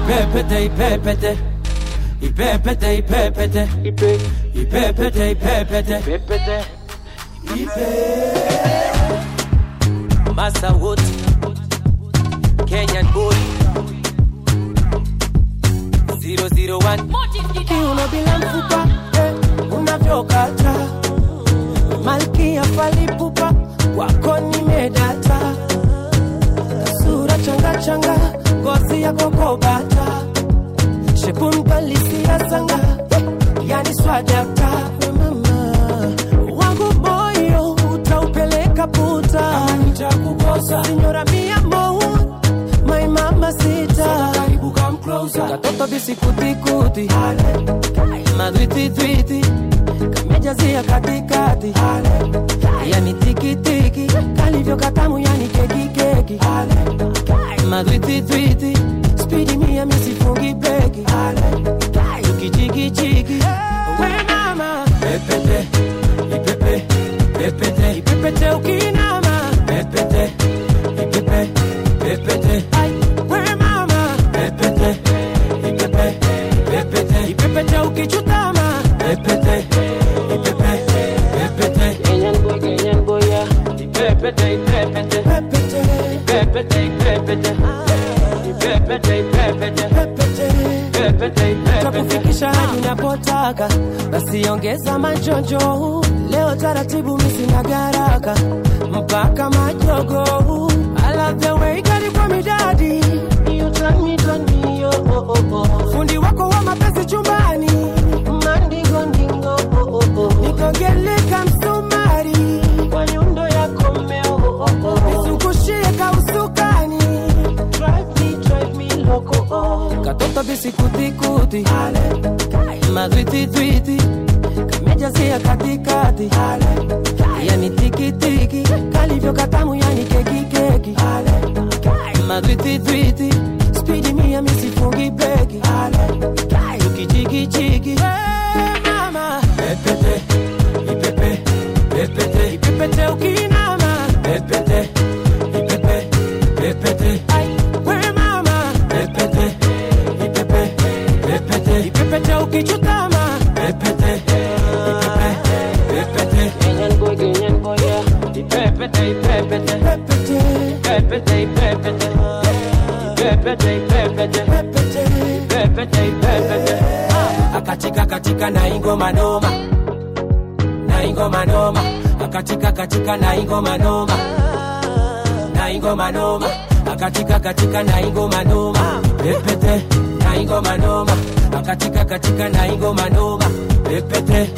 ipepete ipepete ipepete ipepete ipepete ipepete Massa Wood, Kenyan boy, 001. kiuno bila mfupa eh, unavyokata malkia falipupa wako nimedata sura changachanga ngozi ya kokobata shepu mkalisia sanga eh, yani swadata mama wangu moyo utaupeleka puta nitakukosa sinyora mia mo my mama sita karibu come closer katoto bisikutikuti madwititwiti kamejazia katikati yani tikitiki kalivyo katamu yani kekikeki madwititwiti spidi mia misifungi breki tukichikichiki we mama pepete ipepe pepete ipepete ukinama pepete ipepe pepete Ai, we mama pepete ipepe pepete ipepete ukichutama pepete ipepe pepete Kenyan boy, Kenyan boy, yeah. ipepete ipepete pepete ipepete ipepete ipepete ipepete pepete pepete ipepete takufikisha hadi napotaka basi ongeza majojo leo taratibu misina garaka mpaka majogo I love the way gari kwa midadi You turn me, turn me, oh, oh, oh, oh. fundi wako wa mapenzi chumbani mandingo ndingo oh, oh, oh. nikogeleka msumari kwa nyundo yako mmeo oh, oh, oh. nizungushie kausukani drive me, drive me loco oh. katoto bisikutikuti madwititwiti kamejazia katikati yani tikitiki kalivyo katamu yani kekikeki madwititwiti spidi mia misifungi breki tukichikichiki mama pepete ipepe pepete ipepete ukinama pepete ipepe pepete Ai, we mama pepete ipepe pepete ipepete ukichutama pepete ipepe pepete Kenyan boy, Kenyan boy, yeah. ipepete ipepete pepete pepete ipepete pepete ipepete pepete pepete ipepete akatika katika na ingoma noma na ingoma noma akatika katika na ingoma noma na ingoma noma akatika katika na ingoma noma pepete na ingoma noma akatika katika na ingoma noma pepete